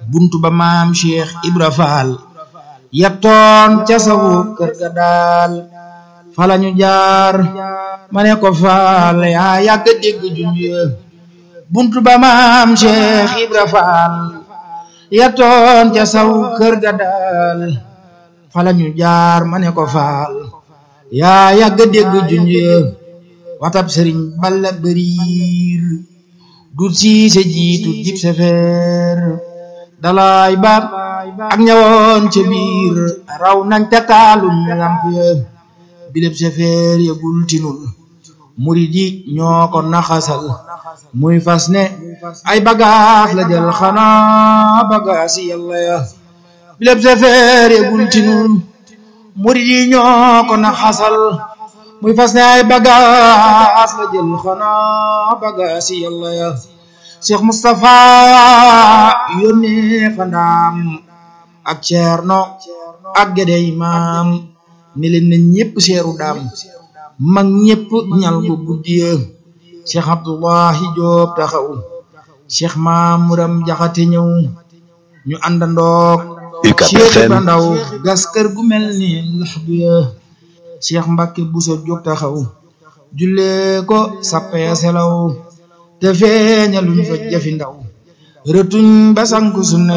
buntu ba maam cheikh ibra faal yettoon ca sawu kër ga daal falañu jaar ma ne ko faal yaa yàgg dégg junj buntu ba maam cheikh ibra faal yettoon ca sawu kër ga daal falañu jaar ma ne ko faal yaa yàgg dégg junj watab sëriñ balla bëriir dut siise jiitu dib sefeer dalaay baab ak ñawoon ca biir raw nañ te taalum lamp ya bileb sefeer ya gultinul murid yi ñoo ko naxasal muy fas ne ay bagaas la jël xanaa bagaas yi yàlla ya bileb sefeer ya gultinul murid yi ñoo ko naxasal muy fas ne ay bagaas la jël xanaa bagaas yi yàlla ya Cheikh Moustapha yónnee fa ndaam ak Ceerno ak Gede Imaam ni leen na ñépp seeru daam mag ñépp ñal bu guddiya Cheikh Abdullahi Joob taxaw Cheikh Maamuram Jaxate ñëw ñu àndandoog Cheikh ba ndaw gas kër gu mel ni lax du ya Cheikh Mbacke Bousso jóg taxaw jullee ko sappee selaw te feeñaluñ fa jafi ndaw rëtuñ ba sanku sunna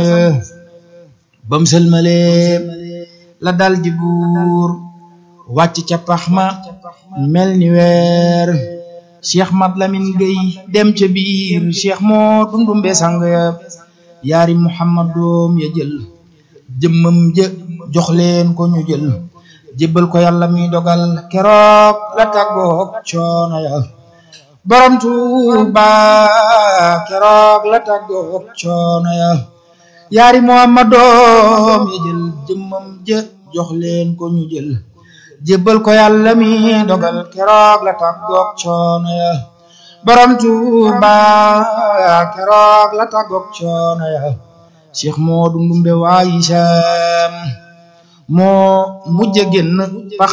bam sëlmalee la dal di buur wàcc ca pax ma mel ni weer cheikh mat lamin gay dem ca biir cheikh moo dundumbe sang ya yaari muhammad doom ya jël jëmmam jë jox leen ko ñu jël jébbal ko yàlla mi dogal keroog la tàggoog coono ya borom tuuba keroog la tàggoog coono ya yaari muhammad doom ya jël jëmmam jë jox leen ko ñu jël jébbal ko yàlla mi dogal keroog la tàggoog coono ya borom tuuba keroog la tàggoog coono ya cheikh moo dundumbe waayi saam moo mujj génn pax